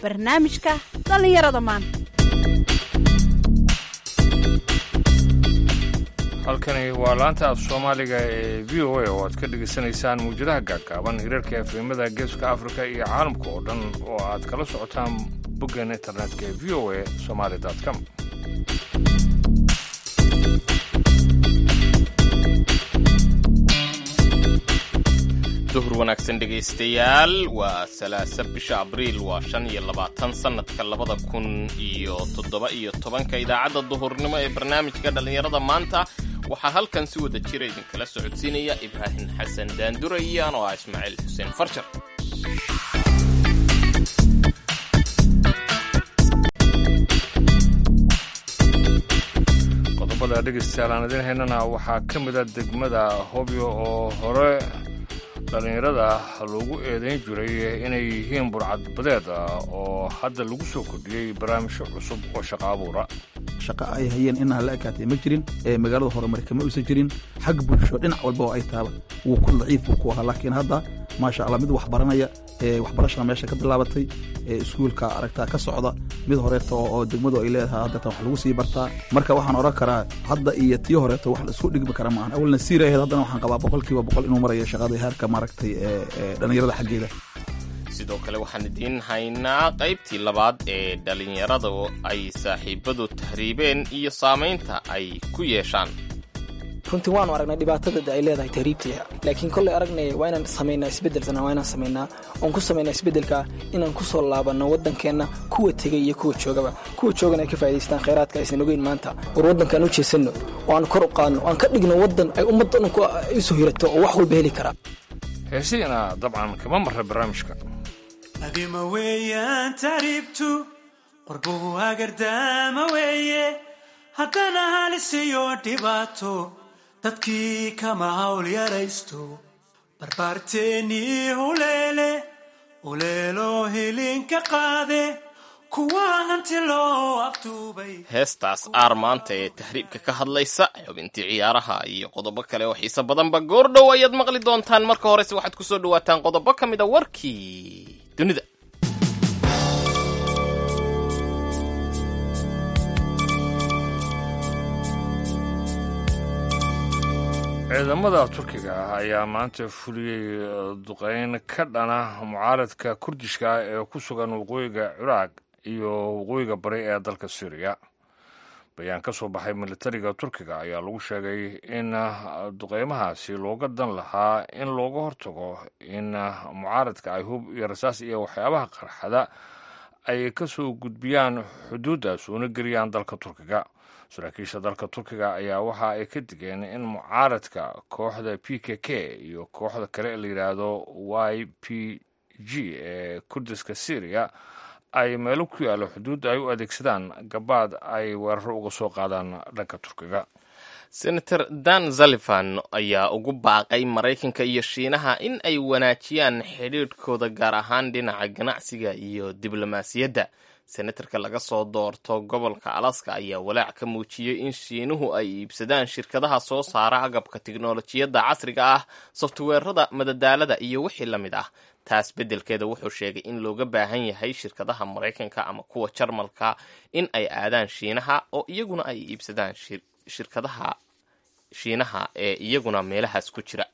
barnaamijka dhallinyarada maanta halkani waa laanta af soomaaliga ee v o a oo aad ka dhegaysanaysaan muwjadaha gaagaaban hirarka efemada geeska afrika iyo caalamka oo dhan oo aad kala socotaan boggeena internetka ee v o a somaali com duhur wanaagsan dhegaystayaal waa salaasa bisha abriil waa shan iyo labaatan sannadka labada kun iyo toddoba iyo tobanka idaacadda duhurnimo ee barnaamijka dhallinyarada maanta waxaa halkan si wada jira idinkala socodsiinaya ibraahim xasan daandurayaan oo ah ismaaciil xuseen farjar qodobada dhegaystayaal aan idiin haynana waxaa ka mida degmada hobyo oo hore dhallinyarada loogu eedayn jiray inay yihiin burcadbadeed oo hadda lagu soo kordhiyey barnaamijyo cusub oo shaqo abuura shaqa ay hayeen inaa la ekaatay ma jirin ee magaalada horumari kama uusan jirin xag bulsho dhinac walba oo ay taaba wuu ku daciif ku ahaa laakiin hadda maasha allah mid wax baranaya ee waxbarashada meesha ka bilaabatay ee iskuulka aragtaa ka socda mid horeeto oo degmadu ay leedahay haddatan wax lagu sii bartaa marka waxaan odhan karaa hadda iyo tii horeeto wax la isku dhigmi kara maahan awalna siiraheed haddana waxaan qabaa boqolkiiba boqol inuu marayo shaqada heerka maaragtay ee dhallinyarada xaggeeda sidoo kale waxaan idiin haynaa qaybtii labaad ee dhallinyarada ay saaxiibadu tahriibeen iyo saamaynta ay ku yeeshaan runtii waanu aragnay dhibaatada ay leedahay tahriibta laakiin kolley aragnay waa inaan samaynaa isbeddelsan waa inaan samaynaa oon ku samaynaa isbeddelka inaan ku soo laabanno waddankeenna kuwa tegay iyo kuwa joogaba kuwa joogana ay ka faa'idaystaan khayraadka aysan ogeyn maanta war waddankaan u jeesanno oo aan kor u qaadno oo aan ka dhigno waddan ay ummaddan u soo hirato oo wax walba heli karaa heesiina dabcan kama marra barnaamijka adima weeyaan tahriibtu qorbuhu hagardaama weeye haddana halisiyo dhibaato dadkii kama hawl yaraysto barbaarteennii huleele uleeloo hilinka qaade kuwa hanti loo aftuubay heestaas aar maanta ee tahriibka ka hadlaysa xubintii ciyaaraha iyo qodobo kale oo xiise badanba goordhow ayaad maqli doontaan marka horese waxaad ku soo dhawaataan qodobo ka mid a warkii dunida ciidamada turkiga ah ayaa maanta fuliyey duqeyn ka dhana mucaaradka kurdishka ee ku sugan waqooyiga ciraaq iyo waqooyiga bari ee dalka syriya bayaan ka soo baxay militariga turkiga ayaa lagu sheegay in duqeymahaasi looga dan lahaa in looga hortago in mucaaradka ay hub iyo rasaas iyo waxyaabaha qarxada ay ka soo gudbiyaan xuduuddaas una geliyaan dalka turkiga saraakiisha dalka turkiga ayaa waxa ay ka digeen in mucaaradka kooxda p k k iyo kooxda kale ee la yidhaahdo y p g ee kurdiska syriya ay meelo ku yaallo xuduudda ay u adeegsadaan gabaad ay weeraro uga soo qaadaan dhanka turkiga senator dan zalifan ayaa ugu baaqay maraykanka iyo shiinaha in ay wanaajiyaan xidhiidhkooda gaar ahaan dhinaca ganacsiga iyo diblomaasiyadda senatarka laga soo doorto gobolka alaska ayaa walaac ka muujiyey in shiinuhu ay iibsadaan shirkadaha soo saara agabka tiknolojiyadda casriga ah softweerada madadaalada iyo wixii la mid ah taas beddelkeeda wuxuu sheegay in looga baahan yahay shirkadaha maraykanka ama kuwa jarmalka in ay aadaan shiinaha oo iyaguna ay iibsadaan shirkadaha shiinaha ee iyaguna meelahaas ku jira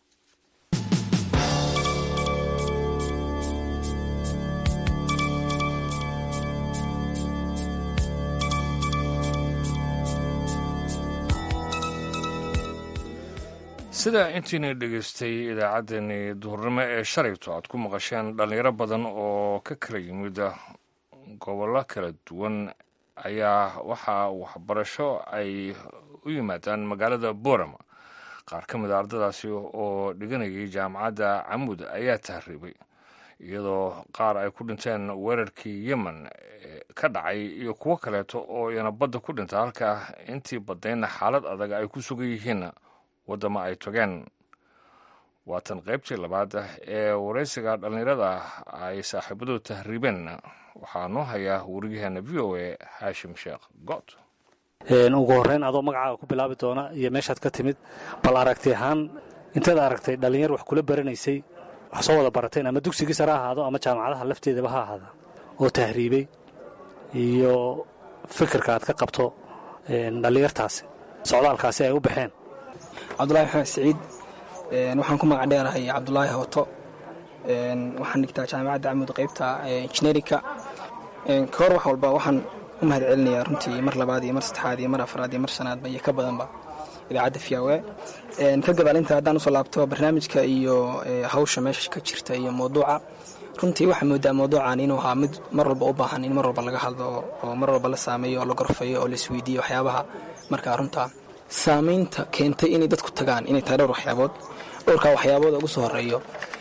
sida intiina dhegaystay idaacaddeenii duhurnimo ee shalayto aad ku maqasheen dhallinyaro badan oo ka kala yimid gobollo kala duwan ayaa waxaa waxbarasho ay u yimaadaan magaalada borama qaar ka mid a ardadaasi oo dhiganayay jaamacadda camud ayaa tahriibay iyadoo qaar ay ku dhinteen weerarkii yemen ka dhacay iyo kuwo kaleeto oo iyana badda ku dhinta halka intii badnaydna xaalad adag ay ku sugan yihiin waddama ay togeen waatan qaybtii labaad ee waraysiga dhallinyarada ay saaxiibadu tahriibeen waxaa noo hayaa wariyaheena v o a haashim sheekh good ugu horreyn adoo magacaaga ku bilaabi doona iyo meeshaad ka timid bal aragti ahaan inteed aragtay dhallinyar wax kula baranaysay wax soo wada barateen ama dugsigii sare ha ahaado ama jaamacadaha lafteedaba ha ahaada oo tahriibay iyo fikirka aad ka qabto dhallinyartaasi socdaalkaasi ay u baxeen cabdulaahi maxamed siciid waxaan ku magac dheerahay cabdulaahi hooto waxaan dhigtaa jaamacadda camud qaybta injineerinka ka hor wax walba waxaan u mahad celinayaa runtii mar labaad iyo mar saddexaad iyo mar afraad iyo mar shanaadba iyo ka badanba idaacadda fiyawe ka gadaalinta haddaan usoo laabto barnaamijka iyo hawsha meesha ka jirta iyo mawduuca runtii waxaa moodaa mawduucan inuu ahaa mid mar walba u baahan in mar walba laga hadlo oo mar walba la saameeyo oo la gorfayo oo la isweydiiyo waxyaabaha markaa runtaa saamaynta keentay inay dadku tagaan inay tahay dhowr waxyaabood dhowrkaa waxyaabooda ugu soo horeeyo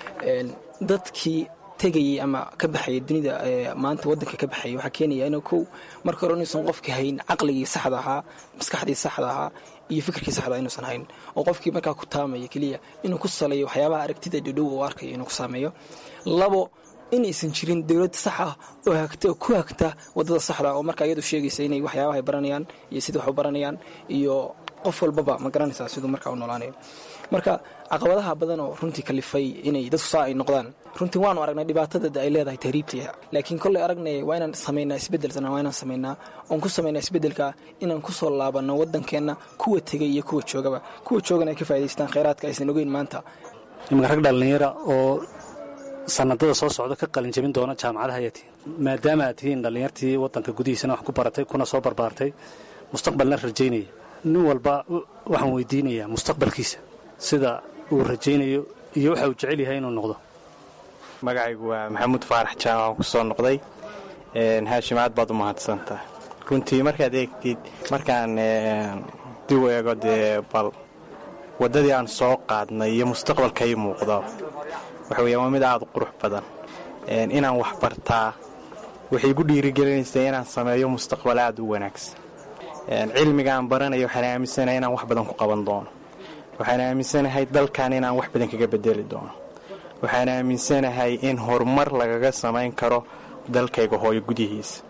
dadkii tegayey ama ka baxayay dunida maanta wadanka ka baxayay waxaa keenaya inuu kow marka hore inuusan qofki hayn caqligii saxda ahaa maskaxdii saxda ahaa iyo fikirkii saxda inuusan hayn oo qofkii markaa ku taamaya keliya inuu ku saleeyo waxyaabaha aragtida dhidhow uu arkayo inuu ku saameeyo labo inaysan jirin dowlad sax ah oo hagta oo ku hagta wadada saxda oo markaa iyadu sheegaysa inay waxyaabaha baranayaan iyo sida wax u baranayaan iyo qof walbaba ma garanaysaa siduu markaa u noolaanayo marka caqabadaha badan oo runtii kalifay inay dadku saa ay noqdaan runtii waanu aragnay dhibaatada ay leedahay tahriibta laakiin kolley aragnay waa inaan samaynaa isbedelsan waa inaan samaynaa oon ku samaynaa isbedelka inaan ku soo laabanno waddankeenna kuwa tegay iyo kuwa joogaba kuwa joogana ay ka faa'idaystaan khayraadka aysan ogeyn maanta iminka rag dhallinyara oo sanadada soo socda ka qalin jabin doona jaamacadaha ayaa tihiin maadaama aad tihiin dhallinyartii waddanka gudihiisana wax ku baratay kuna soo barbaartay mustaqbalna rajaynaya nin walba waxaan weydiinayaa mustaqbalkiisa sida uu rajaynayo iyo waxa uu jecel yahay inuu noqdo magacaygu waa maxamuud faarax jaamac aan ku soo noqday haashim aad baad u mahadsantaha runtii markaad eegtid markaan dib u eego dee bal waddadii aan soo qaadnay iyo mustaqbalka ii muuqdo waxa weeyaan waa mid aad u qurux badan inaan wax bartaa waxay igu dhiirigelinaysaa inaan sameeyo mustaqbal aad u wanaagsan cilmiga aan baranayo waxaan aaminsanahay inaan wax badan ku qaban doono waxaan aaminsanahay dalkan inaan wax badan kaga bedeli doono waxaan aaminsanahay in horumar lagaga samayn karo dalkayga hooyo gudihiisa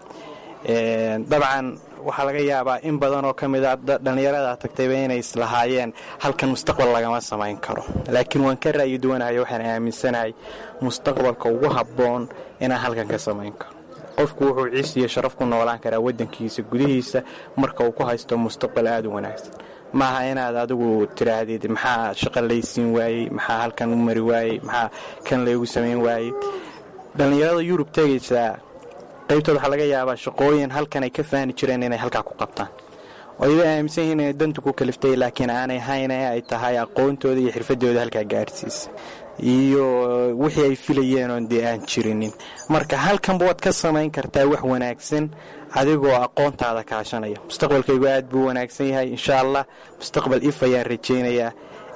dabcan waxaa laga yaabaa in badan oo ka mid a dhallinyarada tagtayba inay islahaayeen halkan mustaqbal lagama samayn karo laakiin waan ka ra'yi duwanahay waxaan aaminsanahay mustaqbalka ugu habboon inaan halkan ka samayn karo qofku wuxuu ciis iyo sharaf ku noolaan karaa waddankiisa gudihiisa marka uu ku haysto mustaqbal aad u wanaagsan maaha inaad adigu tiraahdid maxaa shaqo laysiin waayey maxaa halkan u mari waayey maxaa kan laygu samayn waayey dhallinyarada yurub tegaysaa qaybtood waxaa laga yaabaa shaqooyin halkan ay ka faani jireen inay halkaa ku qabtaan oo iba aaminsan yihiin inay dantu ku kaliftay laakiin aanay hayn ee ay tahay aqoontooda iyo xirfadooda halkaa gaadhsiisa iyo wixii ay filayeen oon dee aan jirinin marka halkanba waad ka samayn kartaa wax wanaagsan adigoo aqoontaada kaashanaya mustaqbalkaygu aad buu wanaagsan yahay insha allah mustaqbal if ayaan rajaynayaa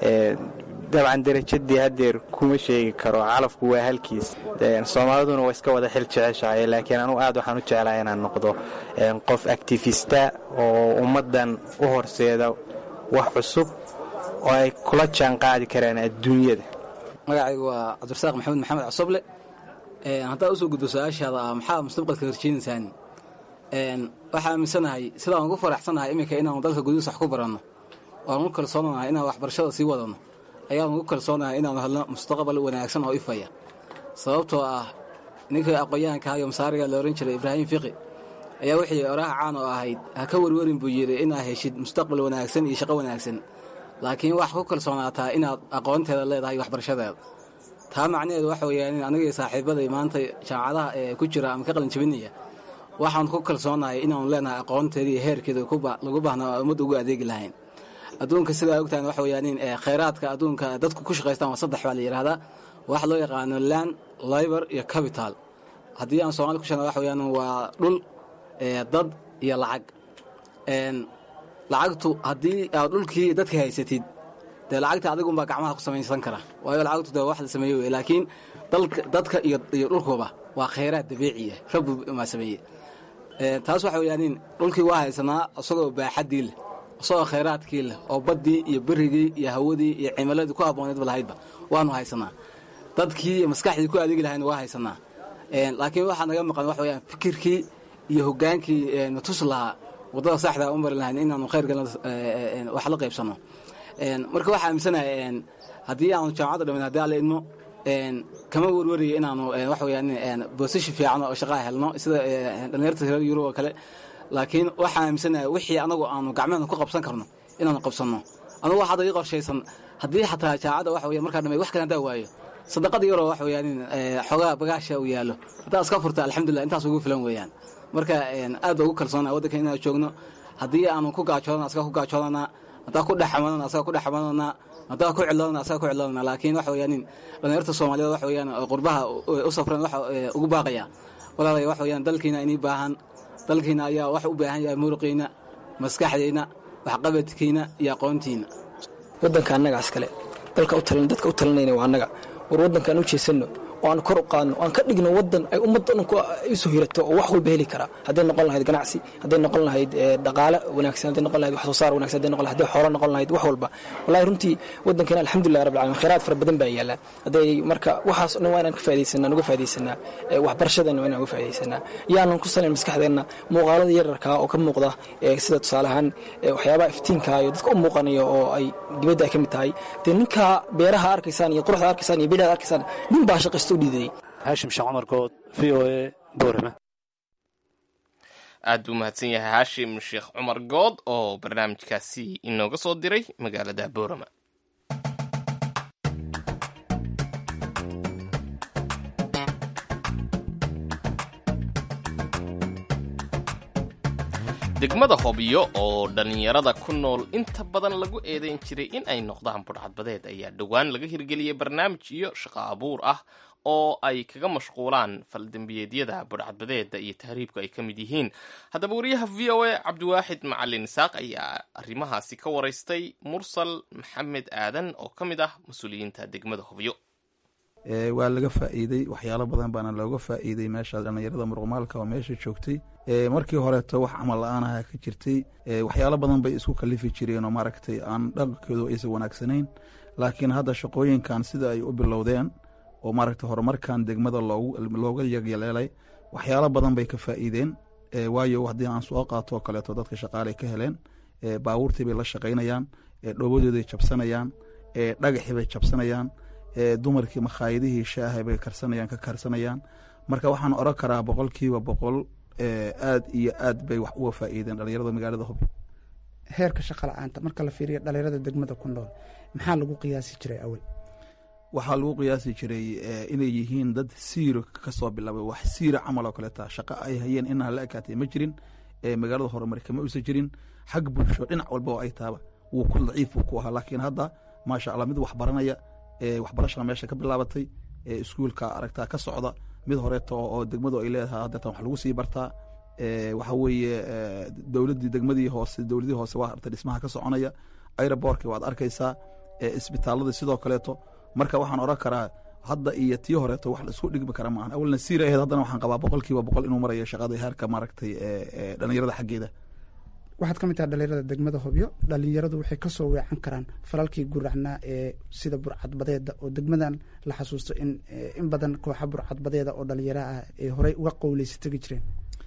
dabcan darajadii hadeer kuma sheegi karo calafku waa halkiis soomaaliduna waa iska wada xil jeceshahay laakiin anugu aad waxaan u jeclahay inaan noqdo qof actifista oo ummaddan u horseeda wax cusub oo ay kula jaan qaadi karaan adduunyada magacaygu waa cabdirasaaq maxamed maxamed cosoble haddaad usoo gudbo su-aashaada ah maxaa mustaqbalka horjeynaysaan waxaa aaminsanahay sidaan ugu faraxsanahay iminka inaanu dalka gudihiisa wax ku baranno waan ugu kalsoonahay inaan waxbarashada sii wadanno ayaan ugu kalsoonahay inaanu helno mustaqbal wanaagsan oo ifaya sababtoo ah ninkii aqoon-yahanka iyo masaariga la ohan jiray ibraahim fiqi ayaa wixii oraha caan oo ahayd ha ka werwerin buu yidhi inaad heshid mustaqbal wanaagsan iyo shaqo wanaagsan laakiin wax ku kalsoonaataa inaad aqoonteeda leedahay waxbarashadeeda taa macnaheedu waxa weeyaan in anigii saaxiibaday maanta jaamacadaha ee ku jira ama ka qalin jabinaya waxaan ku kalsoonahay inaanu leenahay aqoonteeda iyo heerkeeda lagu baahnaa ummadda ugu adeegi lahayn adduunka sidaa ogtahan waxa weyaan in khayraadka adduunka dadku ku shaqaystaan waa saddex baa la yidhahdaa waxa loo yaqaano land libor iyo capital haddii aan soomali ku sheegna waxa weyaan waa dhul dad iyo lacag lacagtu haddii aad dhulkii dadka haysatid dee lacagta adigunbaa gacmaha ku samaysan kara waayo lacagtu dee wax la sameeye wey laakiin dadka iyo dhulkuba waa khayraad dabiiciya rabbi maa sameeye taas waxa weyaan in dhulkii waa haysanaa isagoo baaxaddii leh isagoo khayraadkii leh oo baddii iyo berigii iyo hawadii iyo cimiladii ku habbooneedba lahaydba waanu haysanaa dadkii iyo maskaxdii ku adeegi lahayna waa haysanaa laakiin waxaa naga maqan waxa weyaan fikirkii iyo hogaankii natus lahaa waddada saxda u mari lahayn inaanu khayrgalna wax la qaybsanno marka waxaa aaminsanahay haddii aanu jaamacadda dhamin haddii alla idmo kama werwarayo inaanu waxa weyaan boosashin fiican oo shaqaa helno sida dhallinyarta reer yurub oo kale laakiin waxaan aaminsanahay wixii anagu aanu gacmeena ku qabsan karno inaanu qabsanno anugu waxaad ii qorshaysan haddii xataa jaacadda waxa weya markaa dhamay wax kale hadaa waayo sadaqada yaroo waxa weyaan xoogaa bagaasha uu yaallo haddaa iska furta alxamdulillah intaas ugu filan weeyaan marka aad ba ugu kalsoona waddanka inaan joogno haddii aanu ku gaajoodana asaga ku gaajoodana haddaa ku dhexamadana asaga ku dhexamadana haddaa ku cidloodana asaga ku cidloodana laakiin waxa weyaan dhallinyarta soomaaliyeed waxa weyaan qurbaha u safran waxa ugu baaqaya walaalaya waxa weyaan dalkiina inii baahan dalkiina ayaa wax u baahan yahay muruqiina maskaxdayna waxqabadkiina iyo aqoontiina waddanka annagaas kale dalka dadka u talinayna waa annaga war waddankaan u jeesanno oo aan kor u qaadno aan ka dhigno waddan ay ummadda dhan isu hirato oo wax walba heli kara hadday noqon lahayd ganacsi hadday noqon lahayd dhaqaale wanaagsan hadday noqon lahayd wax soo saar wanaagsan hadday noqon lahayd hadday xoolo noqon lahayd wax walba wallahi runtii waddankeena alxamdulilah rabbil alamin khayraad fara badan baa yaala hadday marka waxaas dhan waa inaan ka faa'idaysanaa nuga faa'idaysanaa waxbarashadeenna waa inaan uga faa'idaysanaa yaanan ku salayn maskaxdeenna muuqaalada yararkaa oo ka muuqda sida tusaale ahaan waxyaabaha iftiinka iyo dadka u muuqanaya oo ay dibadda ay ka mid tahay dee ninkaa beeraha arkaysaan iyo quruxda arkaysaan iyo bidhada arkaysaan nin baa shaqaysta u dhiidayay haashim sheekh cumar good v o a boorama aad buu mahadsan yahay haashim sheekh cumar good oo barnaamijkaasi inooga soo diray magaalada boorama degmada hobyo oo dhallinyarada ku nool inta badan lagu eedayn jiray in ay noqdaan budhcadbadeed ayaa dhowaan laga hirgeliyey barnaamij iyo shaqo abuur ah oo ay kaga mashquulaan faldembiyeedyada budhcadbadeeda iyo tahriibku ay ka mid yihiin haddaba wariyaha v o a cabdiwaaxid macalin isaaq ayaa arrimahaasi ka waraystay mursal maxamed aadan oo ka mid ah mas-uuliyiinta degmada hobyo waa laga faa'iidey waxyaalo badan baana looga faa'iidey meesha dhallinyarada muruqmaalka oo meesha joogtay markii horeeto wax camal la-aan aha ka jirtay waxyaalo badan bay isku kalifi jireen oo maaragtay aan dhaqankoodu aysan wanaagsanayn laakiin hadda shaqooyinkan sida ay u bilowdeen oo maaragtay horumarkan degmada looga yagyaleelay waxyaalo badan bay ka faa'iideen waayo haddii aan soo qaato oo kaleeto dadka shaqaaley ka heleen baabuurtii bay la shaqaynayaan dhoobadooday jabsanayaan dhagaxii bay jabsanayaan dumarkii makhaayadihii shaaha bay karsanayaan ka karsanayaan marka waxaan oran karaa boqolkiiba boqol aad iyo aad bay wax uga faa'iideen dhalinyarada magaalada hobyo heerka shaqa la-aanta marka la fiiriyo dhalinyarada degmada ku nool maxaa lagu qiyaasi jiray awal waxaa lagu qiyaasi jiray inay yihiin dad siiro kasoo bilaabay wax siira camal oo kaleeta shaqo ay hayeen inaa la ekaatay ma jirin magaalada horumari kama uusan jirin xag bulsho dhinac walba oo ay taaba wuu ku daciif uu ku ahaa laakiin hadda maasha allah mid wax baranaya waxbarashada meesha ka bilaabatay iskuulka aragtaa ka socda mid horeeto oo degmadu ay leedahay hadeetan wax lagu sii bartaa waxa weeye dowladdii degmadii hoose dowladii hoose waa artay dhismaha ka soconaya aerobortka waad arkaysaa isbitaaladii sidoo kaleeto marka waxaan oran karaa hadda iyo tii horeeto wax la isku dhigmi kara maahan awalna siira aheed haddana waxaan qabaa boqolkiiba boqol inuu marayo shaqada heerka maaragtay dhalinyarada xaggeeda waxaad ka mid tahay dhalinyarada degmada hobyo dhalinyaradu waxay kasoo weecan karaan falalkii guracnaa ee sida burcadbadeeda oo degmadan la xasuusto in in badan kooxa burcadbadeeda oo dhalinyaro ah ay horey uga qowleysa tegi jireen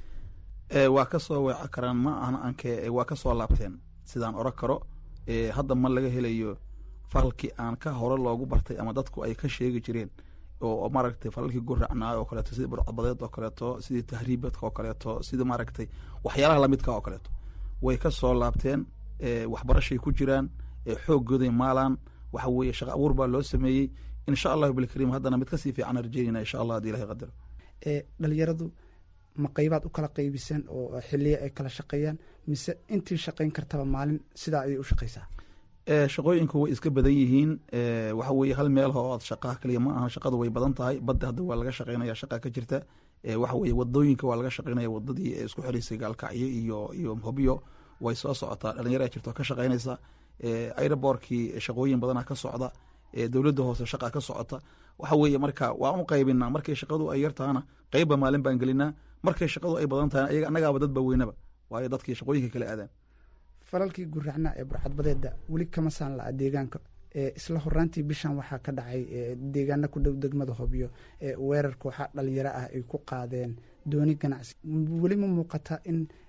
waa kasoo weecan karaan ma ahna anke waa kasoo laabteen sidaan oran karo hadda ma laga helayo falalkii aan ka hore loogu bartay ama dadku ay ka sheegi jireen oo maaragtay falalkii guracnaa oo kaleeto sidii burcadbadeed oo kaleeto sidii tahriibadka oo kaleeto sidii maaragtay waxyaalaha lamidka oo kaleeto way ka soo laabteen waxbarashay ku jiraan xooggooday maalaan waxa weeye shaqa abuur baa loo sameeyey insha allahu bilkariim haddana mid kasii fiican rajeynayna insha allah hadii ilahay qadaro dhalinyaradu ma qaybaad u kala qaybiseen oo xiliya ay kala shaqeeyaan mise intii shaqayn kartaba maalin sidaa ayay u shaqaysaa shaqooyinku way iska badan yihiin waxa weeye hal meel oo shaqaha kaliya ma aha shaqadu way badan tahay badda hadda waa laga shaqeynaya shaqa ka jirta waxa weeye wadooyinka waa laga shaqeynaya wadadii isku xiraysay gaalkacyo iyo iyo hobyo way soo socotaa dhalinyara jirto ka shaqeynaysa aerobortkii shaqooyin badana ka socda dowladda hoose shaqa ka socota waxa weeye marka waan u qaybinaa markay shaqadu ay yartahana qeybba maalin baan gelinaa markay shaqadu ay badan tahay ayaga annagaaba dadba weynaba waayo dadkii shaqooyinka kala aadaan falalkii guracnaa ee burcadbadeeda weli kama saan la-a deegaanka isla horaantii bishan waxaa ka dhacay deegaana ku dhow degmada hobyo weerar kooxa dhalinyaro ah ay ku qaadeen dooni ganacsi weli ma muuqata in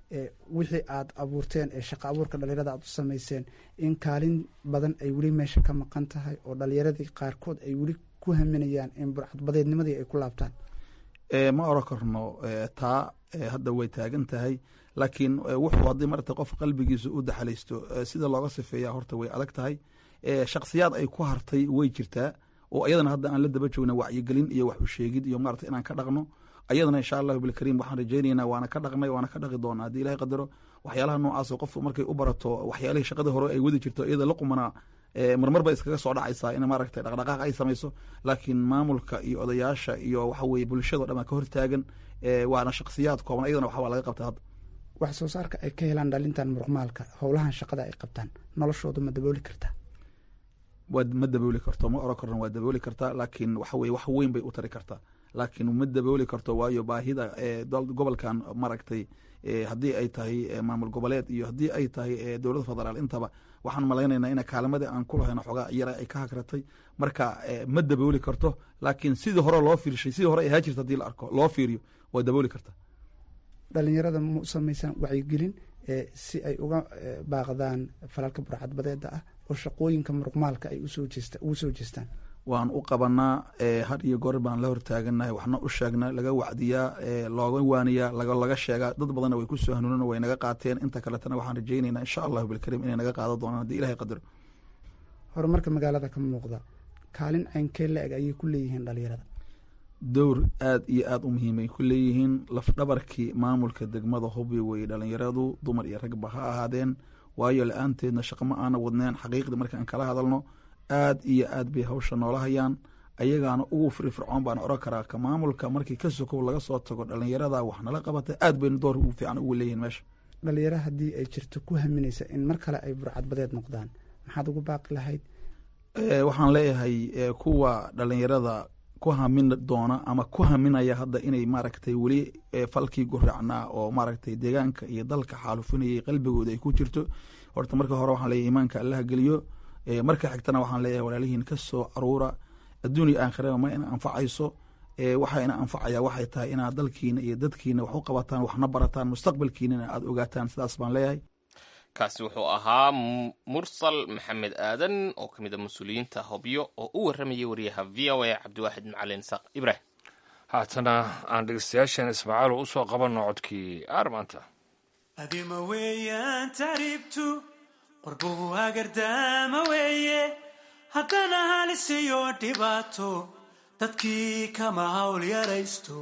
wixii aad abuurteen ee shaqa abuurka dhalinyarada aad u samayseen in kaalin badan ay weli meesha ka maqan tahay oo dhalinyaradii qaarkood ay weli ku haminayaan in burcadbadeednimadii ay ku laabtaan ma oran karno taa hadda way taagan tahay laakiin wuxuu haddii marata qof qalbigiisa u daxalaysto sida looga sifeeya horta way adag tahay shaksiyaad ay ku hartay way jirtaa oo ayadana hadda aan la daba joogna wacyigelin iyo wax u sheegid iyo maarata inaan ka dhaqno ayadana insha allahu bilkariim waxaan rajaynaynaa waana ka dhaqnay waana ka dhaqi doonaa haddii ilahay qadaro waxyaalaha noocaas qofku markay u barato waxyaalihii shaqadii hore ay wadi jirto iyada la qumanaa marmar ba iskaga soo dhacaysaa in maaragtay dhaqdhaqaaq ay samayso laakiin maamulka iyo odayaasha iyo waxa weye bulshado dhan baa ka hortaagan waana shaksiyaad kooban ayadana waxbaa laga qabta hadda wax soo saarka ay ka helaan dhalintan muruqmaalka howlahan shaqada ay qabtaan noloshooda ma dabooli kartaa waa ma dabooli karto ma oran karno waa dabooli kartaa laakiin waxa weye wax weyn bay u tari kartaa laakiin ma dabooli karto waayo baahida gobolkan maaragtay haddii ay tahay maamul goboleed iyo haddii ay tahay dowladda federaal intaba waxaan malaynaynaa ina kaalimadii aan ku lahayno xoogaa yara ay ka hagratay marka ma dabooli karto laakiin sidii hore loo fiirshay sidii hore ay ahaa jirta hadii la arko loo fiiriyo waa dabooli karta dhalinyarada ma u samaysaan wacyigelin si ay uga baaqdaan falalka burcadbadeeda ah oo shaqooyinka muruqmaalka ay ugu soo jeestaan waan u qabanaa had iyo goor baan la hortaaganahay waxna u sheegnaa laga wacdiyaa looga waaniyaa laga sheegaa dad badanna way ku soo hanuunan way naga qaateen inta kaletana waxaan rajaynaynaa insha allahu bilkariim inay naga qaado doonaan haddii ilahay qadaro horumarka magaalada ka muuqda kaalin caynkee la eg ayay ku leeyihiin dhalinyarada dowr aad iyo aad u muhiimay ku leeyihiin lafdhabarkii maamulka degmada hubyo weye dhalinyaradu dumar iyo ragba ha ahaadeen waayo la-aanteedna shaqo ma aana wadneen xaqiiqdii markaan kala hadalno aad iyo aad bay hawsha noola hayaan ayagaana ugu firfircoon baan oran karaa ka maamulka markii ka sokow laga soo tago dhalinyarada wax nala qabata aad bayna door ugu fiican ugu leeyihin meesha dhalinyaro haddii ay jirto ku haminaysa in mar kale ay burcadbadeed noqdaan maxaad ugu baaqi lahayd waxaan leeyahay kuwa dhalinyarada ku hamin doona ama ku haminaya hadda inay maaragtay weli falkii guracnaa oo maaragtay deegaanka iyo dalka xaalufinayay qalbigooda ay ku jirto horta marka hore waxaan leeyahay iimaanka allaha geliyo marka xigtana waxaan leeyahay walaalihiin ka soo aruura adduun iyo aakhiraba ma ina anfacayso waxa ina anfacaya waxay tahay inaad dalkiina iyo dadkiina wax u qabataan waxna barataan mustaqbalkiinana aada ogaataan sidaas baan leeyahay kaasi wuxuu ahaa mursal maxamed aadan oo ka mid a mas-uuliyiinta hobyo oo u warramayay wariyaha v o a cabdiwaaxid macalin saaq ibrahim haatana aan dhegeystayaashan ismaaciil usoo qabanno codkii aarmaanta adima weeyaan taariibtu qorbuhu hagardaama weeye haddana halisiyo dhibaato dadkii kama hawl yaraysto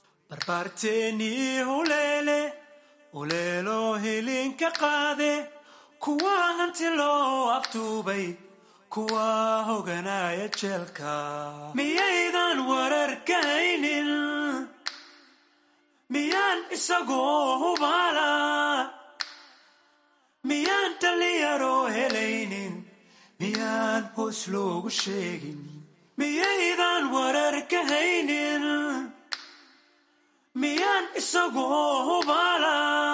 barbaarteennii huleele uleeloo hilinka qaade kuwa hanti loo aftuubay kuwa hoganaya jeelka miyaydan warar kahaynin miyaan isagoo hubaala miyaan dhallinyaroo helaynin miyaan hoos loogu sheegin miyaydan warar kahaynin miyaan isagoo hubaala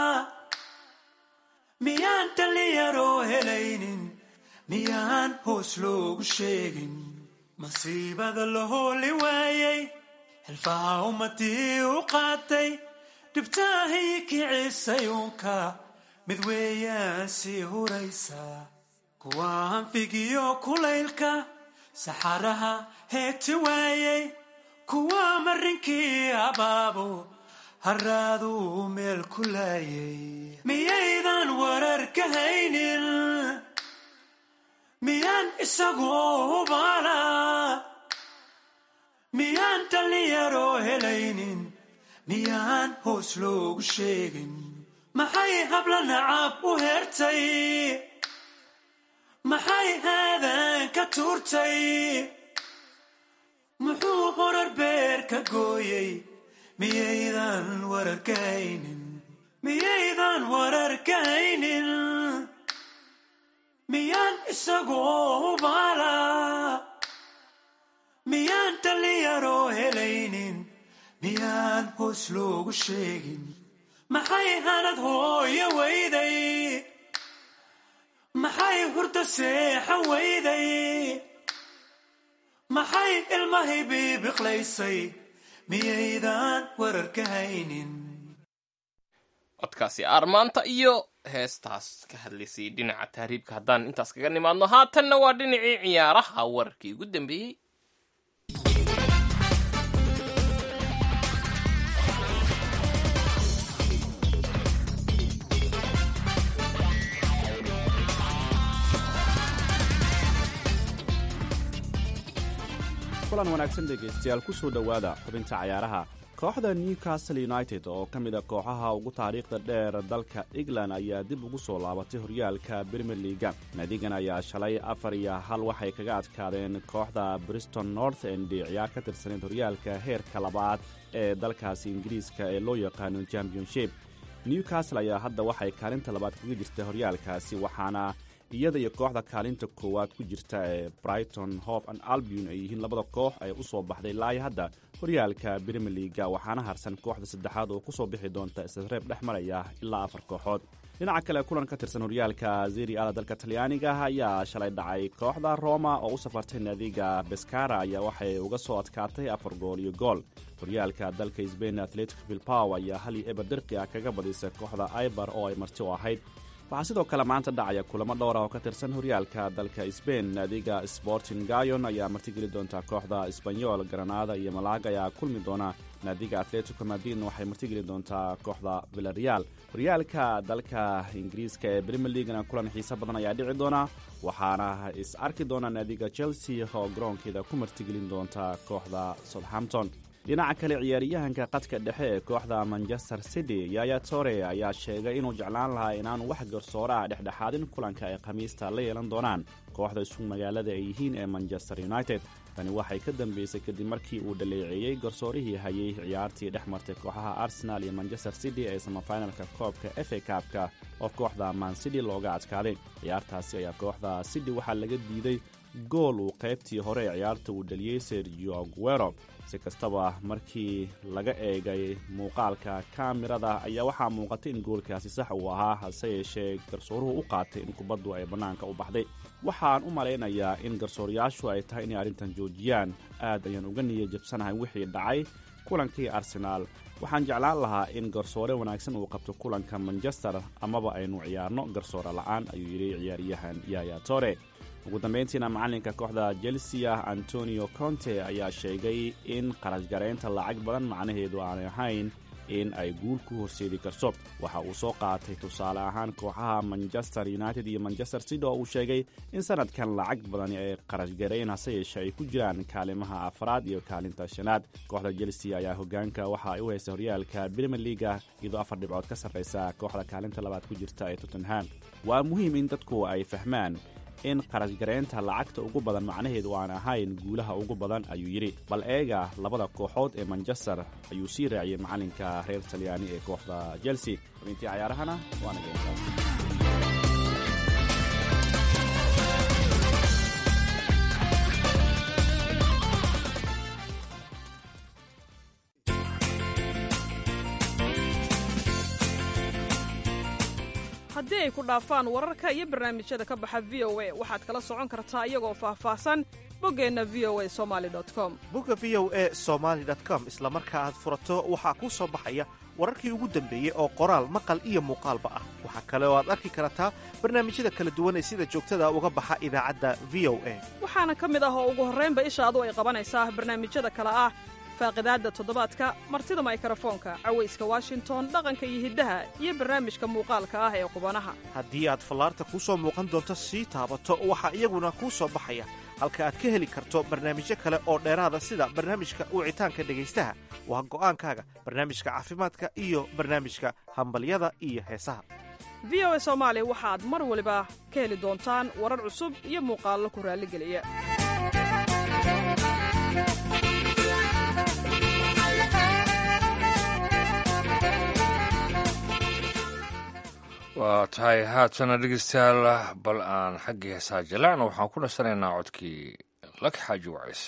miyaan dhallinyaroo helaynin miyaan hoos loogu sheegin masiibada la hooli waayay xilfaha ummadii u qaatay dhibtaahii kicisay uunka mid weeyaan sii huraysaa kuwa hanfigiyo kulaylka saxaraha heegti waayay kuwa marinkii abaabo haraaduu meel ku laayay miyaydan warar ka haynin miyaan isagoo hubaala miyaan dhallinyaroo helaynin miyaan hoos loogu sheegin maxay habla nacaab u heertay maxay haadan ka tuurtay muxuu horar beer ka gooyey miyaydan warar ka haynin miyaydan warar ka haynin miyaan isagoo hubaala miyaan dhallinyaroo helaynin miyaan hoos loogu sheegin maxay hanad hooyo weyday maxay hurda seexan weyday maxay ilmahay biibiqlaysay miyaydan warar ka haynin codkaasi aarmaanta iyo heestaas ka hadlaysay dhinaca tahriibka haddaan intaas kaga nimaadno haatanna waa dhinacii ciyaaraha wararkii ugu dambeeyey kulan wanaagsan dhegaystayaal ku soo dhowaada xubinta cayaaraha kooxda newcastle united oo ka mid a kooxaha ugu taariikhda dheer dalka england ayaa dib ugu soo laabatay horyaalka brimier liaga naadigan ayaa shalay afar iyo hal waxay kaga adkaadeen kooxda briston north end ciyaar ka tirsaneyd horyaalka heerka labaad ee dalkaasi ingiriiska ee loo yaqaano championship newcastle ayaa hadda waxay kaalinta labaad kaga jirta horyaalkaasi waxaana iyada iyo kooxda kaalinta koowaad ku jirta ee brighton hope and albion ay yihiin labada koox ay u soo baxday laaya hadda horyaalka brimier liaga waxaana harsan kooxda saddexaad oo kusoo bixi doonta isreeb dhex maraya ilaa afar kooxood dhinaca kale kulan ka tirsan horyaalka zeri ala dalka talyaaniga ayaa shalay dhacay kooxda roma oo u safartay naadiga beskara ayaa waxay uga soo adkaatay afar gool iyo gool horyaalka dalka sbain atletico bilbao ayaa hal iyo eber dirqi ah kaga badisay kooxda ibar oo ay marti u ahayd waxaa sidoo kale maanta dhacaya kulamo dhowra oo ka tirsan horyaalka dalka sbain naadiga sporting gayon ayaa martigeli doonta kooxda sbanyol granada iyo malaga ayaa kulmi doona naadiga atletico madrid waxay martigeli doontaa kooxda villareal horyaalka dalka ingiriiska ee brimier leagana kulan xiise badan ayaa dhici doona waxaana is arki doona naadiga chelsea oo garoonkeeda ku martigelin doonta kooxda southampton dhinaca kale ciyaaryahanka qadka dhexe ee kooxda manchester city yaya tore ayaa sheegay inuu jeclaan lahaa inaanu wax garsoore ah dhexdhexaadin kulanka ay khamiista la yeelan doonaan kooxda isku magaalada ay yihiin ee manchester united tani waxay ka dambeysay kadib markii uu dhaleeceeyey garsoorihii hayay ciyaartii dhex martay kooxaha arsenal iyo manchester city ee samafinalka koobka efa kaabka oo kooxda man city looga adkaaday ciyaartaasi ayaa kooxda city waxaa laga diiday gool uu qaybtii hore ee ciyaarta uu dhaliyey sergio aguero si kastaba markii laga eegay muuqaalka kaamirada ayaa waxaa muuqatay in goolkaasi sax uu ahaa hase yeeshee garsooruhu u qaatay in kubaddu ay bannaanka u baxday waxaan u malaynayaa in garsoorayaashu ay tahay inay arrintan joojiyaan aad ayaan uga niya jabsanahay wixii dhacay kulankii arsenaal waxaan jeclaan lahaa in garsoore wanaagsan uu qabto kulanka manchester amaba aynu ciyaarno garsoore la'aan ayuu yidhi ciyaaryahan yaya tore ugu dambayntiina macalinka kooxda chelsea antonio conte ayaa sheegay in qarashgaraynta lacag badan macnaheedu aanay ahayn in ay guul ku horseedi karto waxa uu soo qaatay tusaale ahaan kooxaha manchester united iyo manchester city oo uu sheegay in sanadkan lacag badani ay qarashgarayn hase yeeshe ay ku jiraan kaalimaha afraad iyo kaalinta shanaad kooxda chelsea ayaa hogaanka waxa ay u haystay horyaalka brimier leaga iyadoo afar dhibcood ka sarraysa kooxda kaalinta labaad ku jirta ee tottenham waa muhiim in dadku ay fahmaan in qarashgaraynta lacagta ugu badan macnaheedu aan ahayn guulaha ugu badan ayuu yidhi bal eega labada kooxood ee manchester ayuu sii raaciyey macalinka reer talyaani ee kooxda chelsea xubintii cayaarahana waana geentaa haddii ay ku dhaafaan wararka iyo barnaamijyada ka baxa v o a waxaad kala socon kartaa iyagoo faahfaahsan boggeenna v o a somali com bogga v o a somaali com isla marka aad furato waxaa kuu soo baxaya wararkii ugu dambeeyey oo qoraal maqal iyo muuqaalba ah waxaa kale oo aad arki kartaa barnaamijyada kala duwan ee sida joogtada uga baxa idaacadda v o a waxaana ka mid ah oo ugu horraynba ishaadu ay qabanaysaa barnaamijyada kale ah faaqidaadda toddobaadka martida maykarafoonka cawayska washington dhaqanka iyo hiddaha iyo barnaamijka muuqaalka ah ee qubanaha haddii aad fallaarta kuu soo muuqan doonto sii taabato waxaa iyaguna kuu soo baxaya halka aad ka heli karto barnaamijyo kale oo dheeraada sida barnaamijka wicitaanka dhegaystaha waa go'aankaaga barnaamijka caafimaadka iyo barnaamijka hambalyada iyo heesaha v o a soomaali waxaad mar waliba ka heli doontaan warar cusub iyo muuqaallo ku raalligeliya waa tahay haatana dhegeystayaal bal aan xaggii heesaa jalaacna waxaan ku nasanaynaa codkii laki xaaji wacays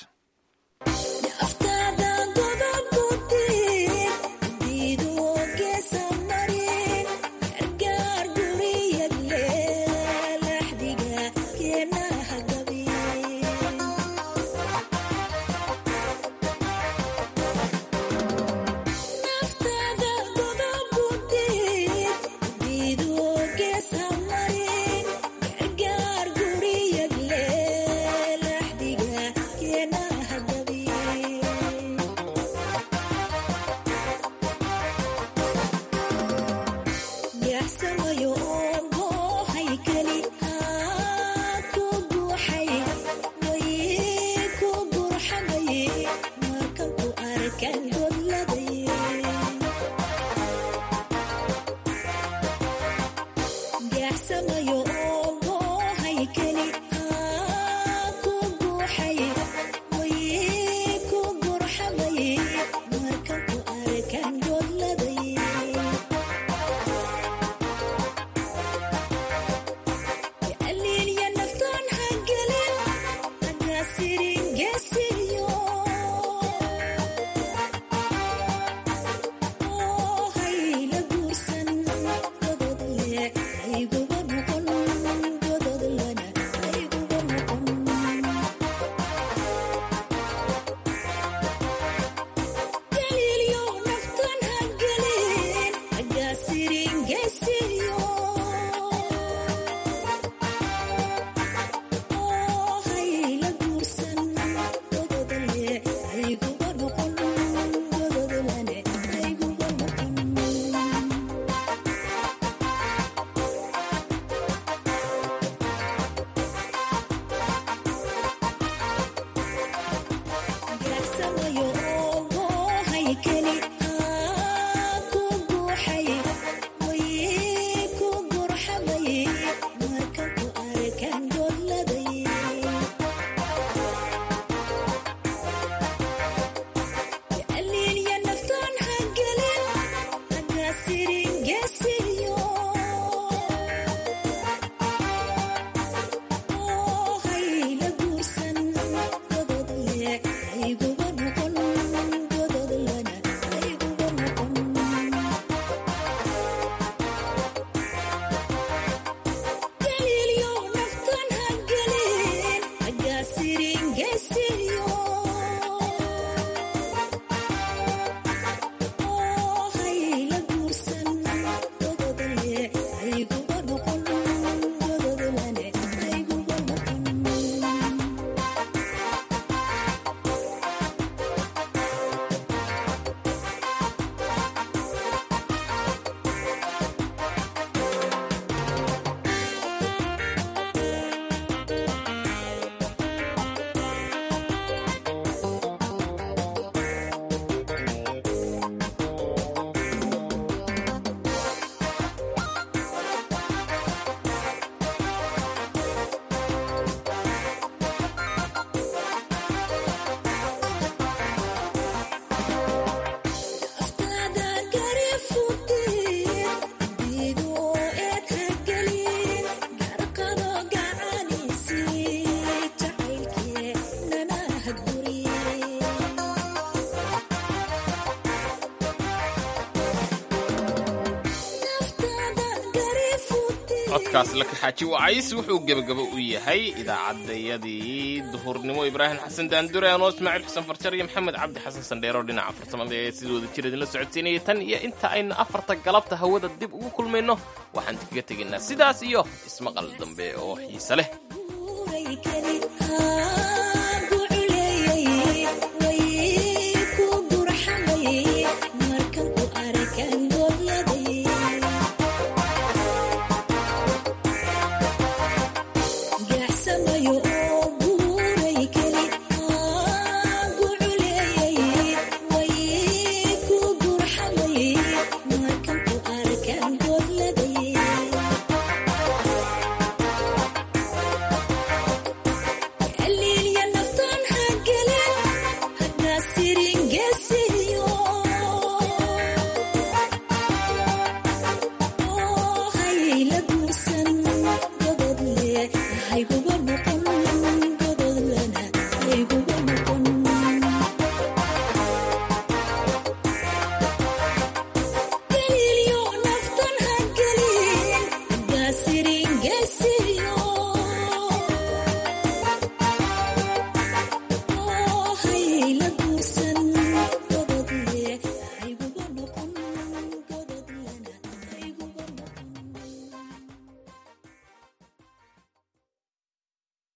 Naftada godob ku dir codkaas la kaxaaji wacays wuxuu gebagabo u yahay idaacadayadii duhurnimo ibraahim xasan daandure anoo ismaaciil xuseen farjar iyo maxamed cabdi xasan sandheero dhinaca farsamada ee sidooda jir idinla socodsiinayay tan iyo inta aynu afarta galabta hawada dib ugu kulmayno waxaan kaga tegaynaa sidaas iyo ismaqal dambe oo xiise leh Hay